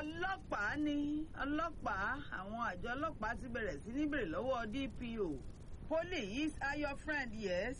ọlọ́pàá ní ọlọ́pàá àwọn àjọ ọlọ́pàá ti bẹ̀rẹ̀ sí ní bèrè lọ́wọ́ DPO police are your friend yes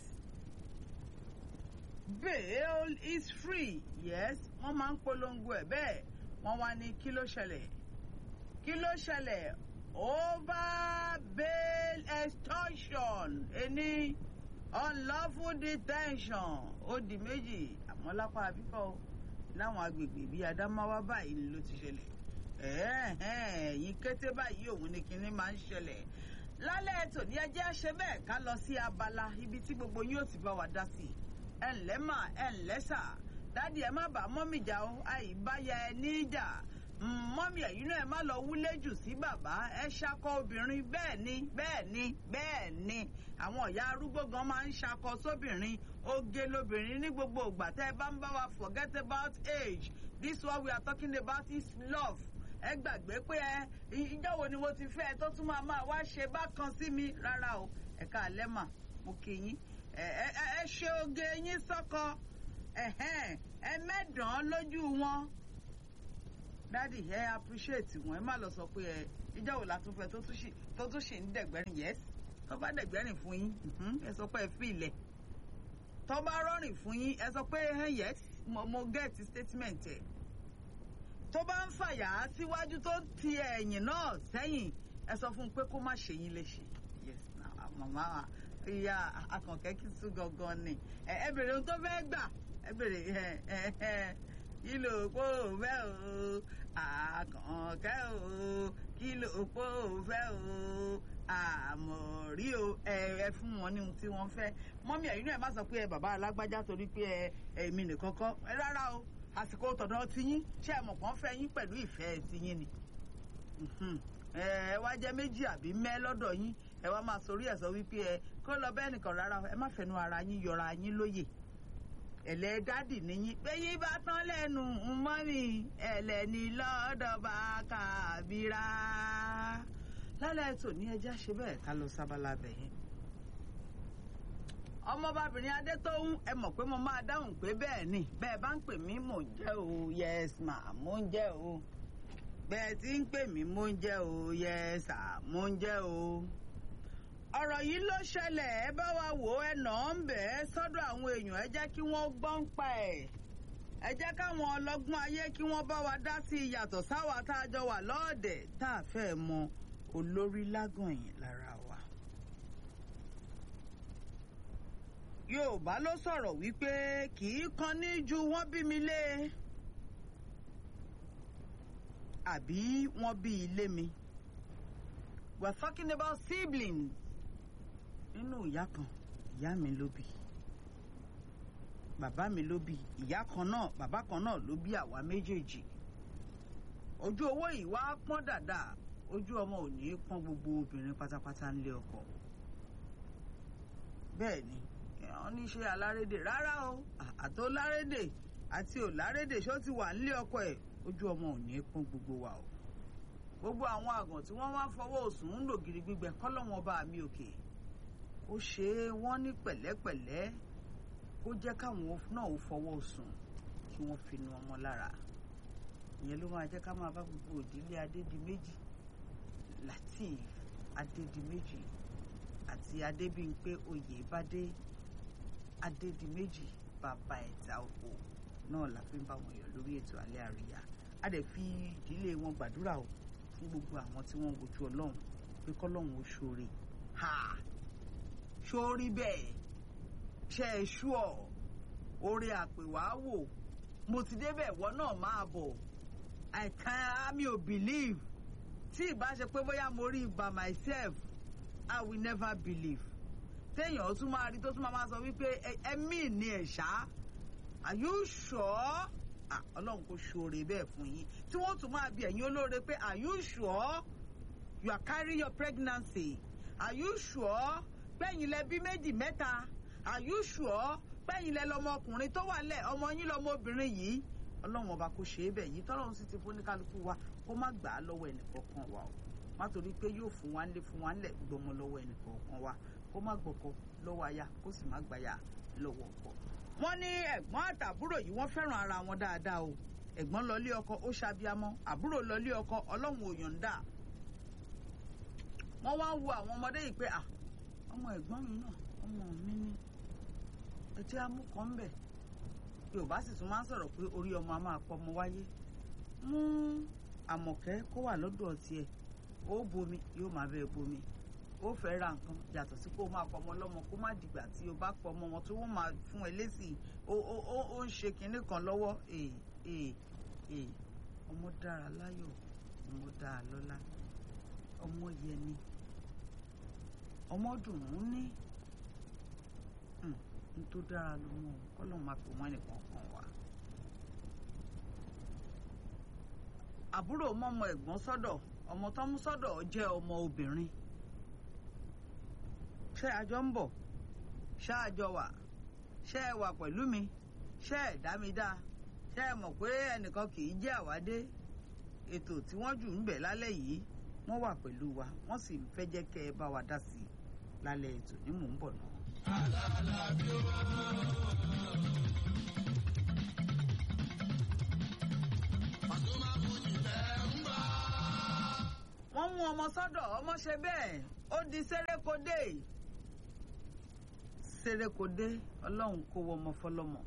bail is free yes wọ́n máa ń polongo ẹ̀ bẹ́ẹ̀ wọ́n wá ní kí ló ṣẹlẹ̀ kí ló ṣẹlẹ̀ over bail extortion ẹni unlawful detention ó di méjì àmọ́ lápá àbíkọ́ láwọn agbègbè bíi Adamawa báyìí ló ti ṣẹlẹ̀ ẹ̀yìn kété báyìí òun ni kinní máa ń ṣẹlẹ̀ lálẹ́ tòní ẹjẹ́ ṣe bẹ́ẹ̀ ká lọ sí abala ibi tí gbogbo yín ó ti bá wa dá sí ẹ̀ ǹlẹ́ mà ẹ̀ ǹlẹ́ sà dádì ẹ má bàá mọ́mì jà ó àìbáyà ẹ níjà mọ́mì ẹ̀yìn náà ẹ má lọ wúlé jù sí bàbá ẹ ṣakọ obìnrin bẹ́ẹ̀ ni bẹ́ẹ̀ ni bẹ́ẹ̀ ni àwọn ìyá arúgbó gan máa ń ṣakọ sóbìnrin oge lobìnrin ní gbogbo ìgbà tẹ́ ẹ bá ń bá wa forget about age this one we are talking about is love ẹ gbàgbé pé ẹ ìjọ́ wo ni mo ti fẹ́ ẹ tó tún máa máa wá ṣe bákan sí mi rárá o ẹ̀ka àlẹ́ mà mo kì í yín ẹ ẹ ṣe oge yín sọ́kọ ẹ mẹ́dàn-án lójú wọn dádì ẹ appreciate wọn ẹ má lọ sọ pé ẹ ìjọ wo la tún fẹ́ tó tún ṣì ń dẹ̀gbẹ́rìn yes tó bá dẹ̀gbẹ́rìn fún yín ẹ sọ pé ẹ fi ilẹ̀ tó bá rọrìn fún yín ẹ sọ pé yes mo mo get statement ẹ tó bá ń fàyà síwájú tó ń ti ẹ̀yìn náà sẹ́yìn ẹ sọ fún un pé kó má ṣe yín léṣe yes na màmá ìyá akànkẹ́ kí tún gangan ni ẹ bèrè ohun tó fẹ́ gbà ẹ bèrè kí ló pò fẹ́ o àkànkẹ́ o kí ló pò fẹ́ o àmọ̀rí o ẹ fún wọn ní ohun tí wọ́n fẹ́ mọ́mí ẹ̀yin náà má sọ pé ẹ bàbá alágbájá torí pé ẹ èmi nìkan kọ́ ẹ rárá o àsìkò tọ̀dọ̀ tiyín ṣé ẹ mọ̀ kàn fẹ́ yín pẹ̀lú ìfẹ́ tiyín ni ẹ wá jẹ́ méjì àbí mẹ́ lọ́dọ̀ yín ẹ wá máa sorí ẹ̀ sọ wípé ẹ kó lọ bẹ́ẹ̀ nìkan rárá ẹ má fẹnu ara yín yọra yín lóye ẹ̀lẹ́ dádì níyín péyín bá tán lẹ́nu mọ́mì ẹ̀lẹ́ni lọ́dọ̀ bá kàbíra lálẹ́ ètò ní ẹjẹ́ ṣe bẹ́ẹ̀ ká lọ sábàlá bẹ̀yẹn ọmọbabìnrin adétóhùn ẹ mọ̀ pé mo máa dáhùn pé bẹ́ẹ̀ ni bẹ́ẹ̀ bá ń pè mí mò ń jẹ́ o yes ma mò ń jẹ́ o bẹ́ẹ̀ tí ń pè mí mò ń jẹ́ o yes ma mò ń jẹ́ o ọ̀rọ̀ yìí ló ṣẹlẹ̀ ẹ bá wa wò ẹ nà án bẹ̀ ẹ́ sọ́dọ̀ àwọn èèyàn ẹ jẹ́ kí wọ́n gbọ́n pa ẹ̀ ẹ jẹ́ káwọn ọlọ́gbọ́n ayé kí wọ́n bá wa dá sí i yàtọ̀ sáwa tá a jọ wà lọ́ọ̀dẹ̀ tá a fẹ́ mọ olórí lágànyìn lára wa. Yorùbá ló sọ̀rọ̀ wípé kì í kan ní ju wọ́n bí mi lé àbí wọ́n bí ilé mi. We're talking about siblings nínú ìyá kan ìyá mi ló bí bàbá mi ló bí ìyá kan náà bàbá kan náà ló bí àwa méjèèjì ojú owó yìí wá pọ́n dáadáa ojú ọmọ ò ní pọ́n gbogbo obìnrin pátápátá ńlé ọkọ bẹ́ẹ̀ ni wọ́n ní ṣe alárédè rárá o àtó lárédè àti ò lárédè ṣó ti wà nílé ọkọ ẹ̀ ojú ọmọ ò ní pọ́n gbogbo wa o gbogbo àwọn àgàn tí wọ́n wá fọwọ́ òsùn ń lò gírí gbígbẹ kọ́lọ́wọ́n bá mi òkè ó ṣe é wọ́n ní pẹ̀lẹ́pẹ̀lẹ́ kó jẹ́ káwọn náà ó fọwọ́ òsùn kí wọ́n fi nu ọmọ lára ìyẹn ló máa jẹ́ ká máa bá gbogbo òdílé adédìméjì lateef adédìméjì àti adébímpé oyèbádé adédìméjì bàbá ẹ̀ta òpó náà la fi ń bá wọn yọ lórí ètò alẹ́ àríyá a dẹ̀ fi ìdílé wọn gbàdúrà o fún gbogbo àwọn tí wọ́n ń wojú ọlọ́run pé kọ́lọ́run ó ṣoore ha ṣorí bẹ́ẹ̀ ṣe é ṣú ọ̀ oore àpèwáwò mo ti débẹ̀ ìwọ náà máa bọ̀ I can mi ò believe tí ìbá ṣe pé bóyá mo rí by myself I will never believe téèyàn tún máa rí tó tún máa sọ wípé ẹ̀mí ni ẹ̀ ṣá are you sure? ọlọ́run kò ṣoore bẹ́ẹ̀ fún yín tí wọ́n tún máa bi ẹ̀yin olóore pé are you sure you are carrying your pregnancy are you sure pẹ́yìn lẹ bí méjì mẹ́ta are you sure pẹ́yìn lẹ lọmọkùnrin tó wà lẹ̀ ọmọ yín lọmọbìnrin yìí ọlọ́run ọba kò ṣe é bẹ́ẹ̀ yìí tọ́lọ́run sì ti fún ní kálukú wa kó má gbà á lọ́wọ́ ẹnìkọ̀ọ̀kan wa o má torí pé yóò fún wa ńlé fún wa ńlẹ̀ gbọmọ lọ́wọ́ ẹnìkọ̀ọ̀kan wa kó má gbọ́kọ lọ́wọ́ aya kó sì má gbàyà lọ́wọ́ ọkọ wọ́n ní ẹ̀gbọ́n àtàbúrò yìí wọ́n fẹ́ràn ara wọn dáadáa o ẹ̀gbọ́n lọlé ọkọ ó ṣàbíamọ́ àbúrò lọlé ọkọ ọlọ́run ò yọ̀ǹda wọ́n wá ń wo àwọn ọmọdé yìí pé à ọmọ ẹ̀gbọ́n mi náà ọmọ mi ní etí amúkọ ń bẹ̀ yorùbá sì tún máa ń sọ̀rọ̀ pé orí ọmọ a máa pọ̀ ọmọ wáyé mú àmọ̀kẹ́ kó wà lọ́dọ̀ tiẹ̀ ó bomi yóò máa bẹ́ẹ̀ bomi ó fẹ́ ra nǹkan yàtọ̀ sí kó o máa pọ̀ ọmọ ọlọ́mọ kó má dìgbà tí o bá pọ̀ ọmọ wọn tó wọ́n máa fún ẹ lésì ó ó ó ó ń ṣe kinní kan lọ́wọ́ ee ee ee ọmọ dára láyọ̀ ọmọ dára lọ́lá ọmọ yẹni ọmọ dùn ún ní n tó dára ló mú ọ kọ́lọ́ máa fi wọ́n nìkan kan wá. àbúrò mọ́mọ ẹ̀gbọ́n sọ́dọ̀ ọmọ tó mú sọ́dọ̀ jẹ́ ọmọ obìnrin ṣé àjọ ń bọ̀ ṣé àjọ wà ṣé ẹ wà pẹ̀lú mi ṣé ẹ dá mi dá ṣé ẹ mọ̀ pé ẹnìkan kì í jẹ́ àwádé ètò tí wọ́n jù ń bẹ̀ lálẹ́ yìí wọ́n wà pẹ̀lú wa wọ́n sì ń fẹ́ jẹ́ kẹ́ ẹ bá wa dá sí i lálẹ́ ètò ní mò ń bọ̀ náà. wọ́n mú ọmọ sọ́dọ̀ ọmọ ṣe bẹ́ẹ̀ ó di sérékodé sérékodé ọlọ́run kó wọ ọmọ fọlọ́mọ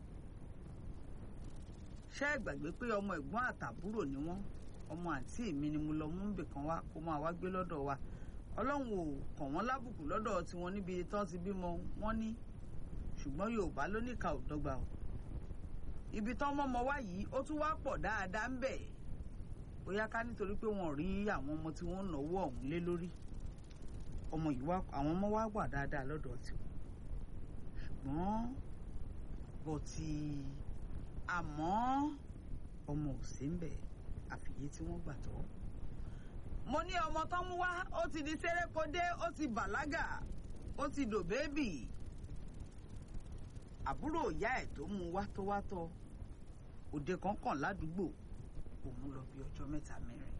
ṣé ẹ gbàgbé pé ọmọ ẹ̀gbọ́n àtàbúrò ni wọ́n ọmọ àǹtí mi ni mo lọ mú bìkan wá kó máa wá gbé lọ́dọ̀ wa ọlọ́run ò kàn wọ́n lábùkù lọ́dọ̀ tiwọn níbi tán ti bímọ wọ́n ní ṣùgbọ́n yorùbá ló ní ìka ò dọ́gba o ibi tán mọ́mọ wá yìí ó tún wá pọ̀ dáadáa ń bẹ̀ bóyá ká nítorí pé wọn ò rí àwọn ọmọ tí wọ́n ń náwó ọ̀hún lé lórí ọmọ yìí wá àwọn ọmọ wá wà dáadáa lọ́dọ̀ tiwọn ṣùgbọ́n bọ̀tì àmọ́ ọmọ ò sí ń bẹ̀ àfìyé tí wọ́n gbà tọ́ mo ní ọmọ tó mú wá ó ti di sérékodé ó ti bàlágà ó ti dò bébì àbúrò ìyá ẹ̀ tó mú wá tó wá tọ́ òde kan kàn ládùúgbò òun lọ bí ọjọ́ mẹ́ta mẹ́rin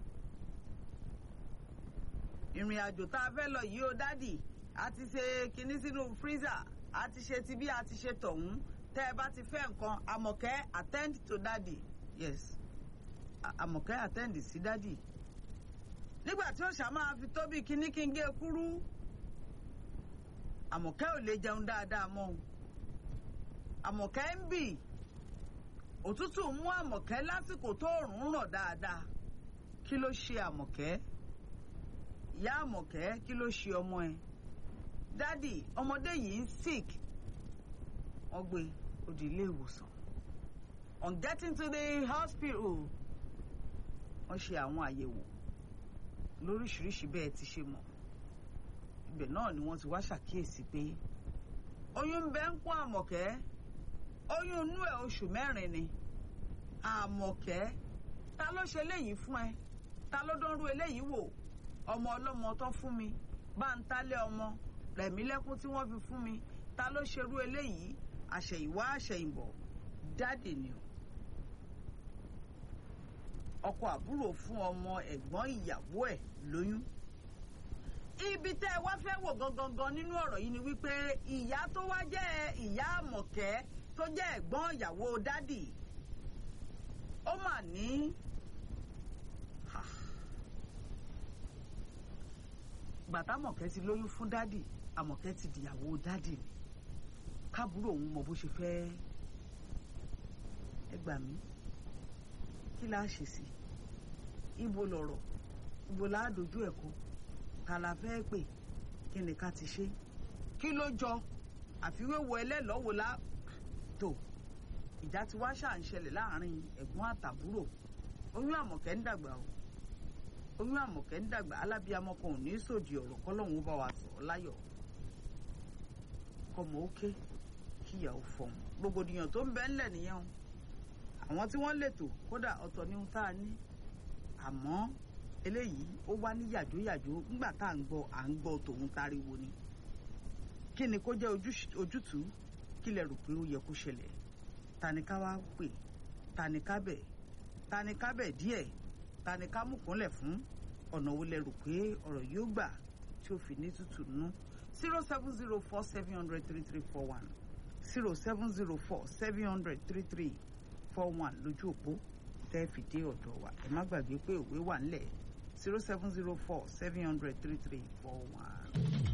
ìrìn àjò tá a fẹ́ lọ yìí ó dádì a ti ṣe kinní sínú freezer a ti ṣe ti bí a ti ṣe tọ̀hún tẹ́ ẹ bá ti fẹ́ nǹkan àmọ̀kẹ́ attend to daddy yes àmọ̀kẹ́ attend sí daddy nígbà tí ó ṣá máa fi tóbi kíní kí n gé kúrú àmọ̀kẹ́ ò lè jẹun dáadáa mọ́ àmọ̀kẹ́ ń bì òtútù mú àmọ̀kẹ́ lásìkò tó òrùn rọ̀ dáadáa kí ló ṣe àmọ̀kẹ́ ìyá àmọ̀kẹ́ kí ló ṣe ọmọ ẹ dádì ọmọdé yìí ń sick wọ́n gbé ó di ilé ìwòsàn on getting to the hospital wọ́n ṣe àwọn àyẹ̀wò lóríṣiríṣi bẹ́ẹ̀ ti ṣe mọ̀ ibẹ̀ náà ni wọ́n ti wá ṣàkíyèsí pé oyún ń bẹ ń kún àmọ̀kẹ́ oyún inú ẹ̀ oṣù mẹ́rin ni àmọ̀kẹ́ ta ló ṣe eléyìí fún ẹ ta ló dánrú eléyìí wò ọmọ ọlọ́mọ tó fún mi bá ń tálẹ̀ ọmọ rẹ̀mí lẹ́kún tí wọ́n fi fún mi ta ló ṣerú eléyìí àṣẹ̀yìnwá àṣẹ̀yìnbọ̀ dáàdì ni o ọkọ àbúrò fún ọmọ ẹ̀gbọ́n ìyàwó ẹ̀ lóyún. ibi tẹ́ ẹ wá fẹ́ wò gangan nínú ọ̀rọ̀ yìí ni wípé ìyá tó wá jẹ́ ìyá àmọ̀kẹ́ tó jẹ́ ẹ̀gbọ́n ìyàwó dádì ó mà ní. gbàtà àmọ̀kẹ́ ti lóyún fún dádì àmọ̀kẹ́ ti dìyàwó dádì ni káàbúrò òun mọ bó ṣe fẹ́ ẹ gbà mí kí la ṣe sí ibo lọ̀rọ̀ ibo la dojú ẹ̀ kọ ta la fẹ́ pè kí ni ká ti ṣe kí ló jọ àfiwéwo ẹlẹ́lọ́wọ́ la tó ìjà tí wá ṣà ń ṣẹlẹ̀ láàrin ẹ̀gbọ́n àtàbúrò oyún àmọ̀kẹ́ ń dàgbà o oyún àmọ̀kẹ́ ń dàgbà alábíàmọ kan ò ní sòdì ọ̀rọ̀ kọ́lọ́hún bá wa sọ̀rọ̀ láyọ̀ kọ́mọ ókè kíyàwó fọ̀hún rògbòdìyàn tó ń bẹ ńlẹ̀ nìyẹn o àwọn tí wọ́n lètò kódà ọ̀tọ̀ ní ohun tá a ní àmọ́ eléyìí ó wá ní yàjóyàjó nígbà tá à ń gbọ́ à ń gbọ́ tòun tariwo ni kí ni kó jẹ́ ojútùú kí lẹ rò pé ó yẹ kó ṣẹlẹ̀ ta ni ká wá pè ta ni ká bẹ̀ ta ni ká bẹ̀ díẹ̀ ta ni ká mú kúnlẹ̀ fún ọ̀nà wo lẹ rò pé ọ̀rọ̀ yóò gbà tí ó fi ní tútù nú zero seven zero four seven hundred three three four one zero seven zero four seven hundred three three four one lójú òpó tẹ́ fi dé ọ̀dọ̀ wa ẹ má gbàgbé pé òwe wà ńlẹ̀ zero seven zero four seven hundred three three four one.